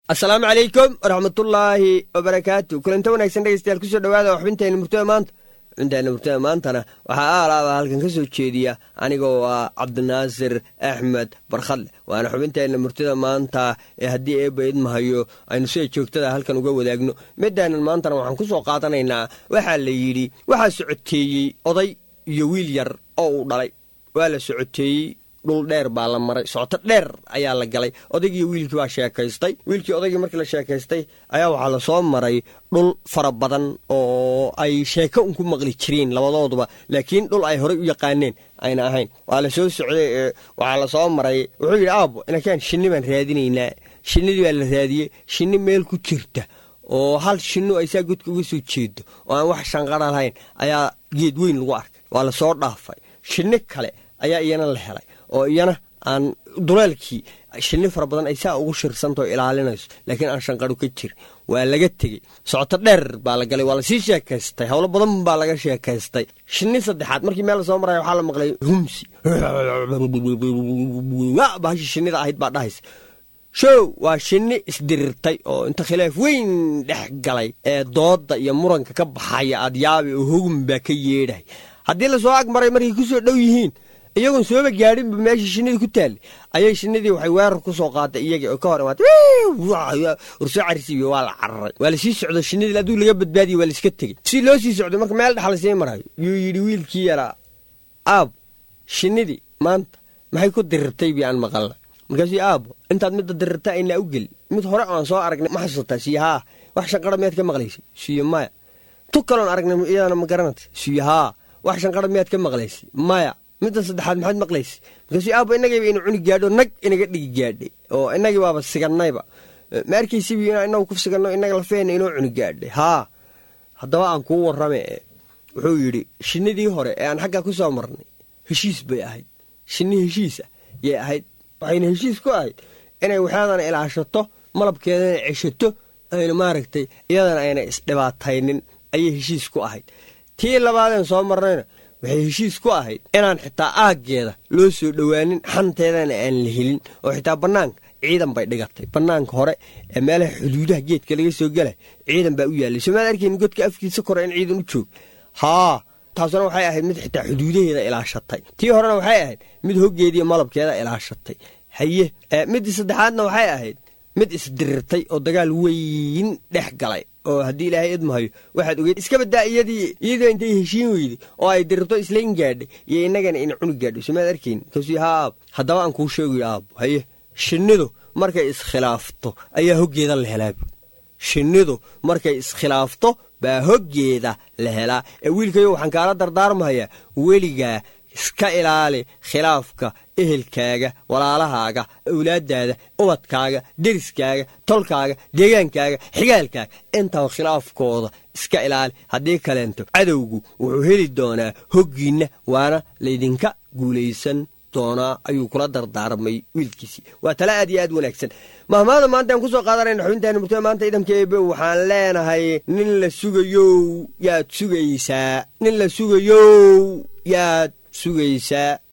asalaamu calaykum waraxmatullaahi wabarakaatu kulanta wanaagsan dhegeystayaal kusoo dhawaada xubintayna murtada maanta xubintayna murtada maantana waxaa aalaaba halkan ka soo jeediya anigoo ah cabdinaasir axmed barkhadle waana xubintayna murtada maanta ee haddii eebba idmahayo aynu sida joogtada halkan uga wadaagno midaanan maantana waxaan ku soo qaadanaynaa waxaa la yidhi waxaa socoteeyey oday iyo wiil yar oo uu dhalay waa la socoteeyey dhul dheer baa la maray socoto dheer ayaa la galay odaygii wiilkii baa sheekaystay wiilkii odaygii markii la sheekaystay ayaa waxaa lasoo maray dhul fara badan oo ay sheeko un ku maqli jireen labadooduba laakiin dhul ay horey u yaqaaneen ayna ahayn waa la soo socday waxaa lasoo maray wuxuu yidhi aabo inakaan shinni baan raadinaynaa shinnidii baa la raadiyey shinni meel ku jirta oo hal shinnu ay saa godka uga soo jeedo oo aan wax shanqara lahayn ayaa geed weyn lagu arkay waa lasoo dhaafay shinni kale ayaa iyana la helay oo iyana aan duleelkii shinni fara badan ay saa ugu shirsantao ilaalinayso laakiin aan shanqaro ka jirin waa laga tegey socoto dheer baa la galay waa lasii sheekaystay howlo badan baa laga sheekaystay shinni saddexaad markii meel lasoo maraya waxaa la maqlay humsi bahashi shinnida ahayd baa dhahaysa show waa shinni isdirirtay oo inta khilaaf weyn dhex galay ee doodda iyo muranka ka baxaya adyaabi oo hogum baa ka yeedhahay haddii lasoo ag maray markay ku soo dhow yihiin iyagoon sooba gaadhinba meeshii shinnidii ku taallay ayay shinnidii waxay weerar ku soo qaaday iyagii oo ka hor imaatay ursoo carisiiyo waa la cararay waa lasii socdo shinnidii hadduu laga badbaadiye waa laiska tegey si loo sii socdo marka meel dhex lasii marayo yuu yidhi wiilkii yaraa aabo shinnidii maanta maxay ku dirirtay bii aan maqalna markaasuu aabo intaad midda dirirta aynaa u gelin mid hore aan soo aragnay ma xasuusataa siyo haa wax shanqara miyaad ka maqlaysay siyo maya tu kaloon aragnay iyadana ma garanata siyo haa wax shanqara miyaad ka maqlaysay maya midda saddexaad maxaad maqlaysay markaasuu aabo inagayba inu cuni gaadho nag inaga dhigi gaadhay oo inagii baaba sigannayba ma arkaysibi inaa inagu ku siganno inaga lafeena inoo cuni gaadhay haa haddaba aan kuu warrame wuxuu yidhi shinnidii hore ee aan xaggaa ku soo marnay heshiis bay ahayd shinni heshiisa yay ahayd waxayna heshiis ku ahayd inay waxyaadana ilaashato malabkeedana ceshato ayna maaragtay iyadana ayna isdhibaataynin ayay heshiis ku ahayd tii labaadeen soo marnayna waxay heshiis ku ahayd inaan xitaa aaggeeda loo soo dhowaanin xanteedana aan la helin oo xitaa bannaanka ciidan bay dhigatay bannaanka hore ee meelaha xuduudaha geedka laga soo gelay ciidan baa u yaallay somaad arkayn godka afkiisa kore in ciidan u joog haa taasuna waxay ahayd mid xitaa xuduudaheeda ilaashatay tii horena waxay ahayd mid hoggeediiyo malabkeeda ilaashatay haye middii saddexaadna waxay ahayd mid isdirirtay oo dagaal weyn dhex galay oo haddii ilaahay idmahayo waxaad ogeyd iska baddaa iyadii iyadoo intay heshiin weyday oo ay dirirto islayn gaadhay iyo innagana ina cuni gaadhay somaad arkayn markaasuu haa aabo haddaba aan kuu sheegayo aabo haye shinnidu markay iskhilaafto ayaa hoggeeda la helaabu shinnidu markay iskhilaafto baa hoggeeda la helaa ee wiilkayo waxaan kaala dardaarmahayaa weligaa iska ilaali khilaafka ehelkaaga walaalahaaga awlaaddaada ubadkaaga deriskaaga tolkaaga deegaankaaga xigaalkaaga intaba khilaafkooda iska ilaali haddii kaleento cadowgu wuxuu heli doonaa hoggiinna waana laydinka guulaysan doonaa ayuu kula dardaarmay wiilkiisii waa tala aad iyo aad wanaagsan mahmaada maanta aan kusoo qaadanayna xubintaani murtada maanta idamka eebe waxaan leenahay nin la sugayow yaad sugaysaa nin la sugayow yaad sugaysaa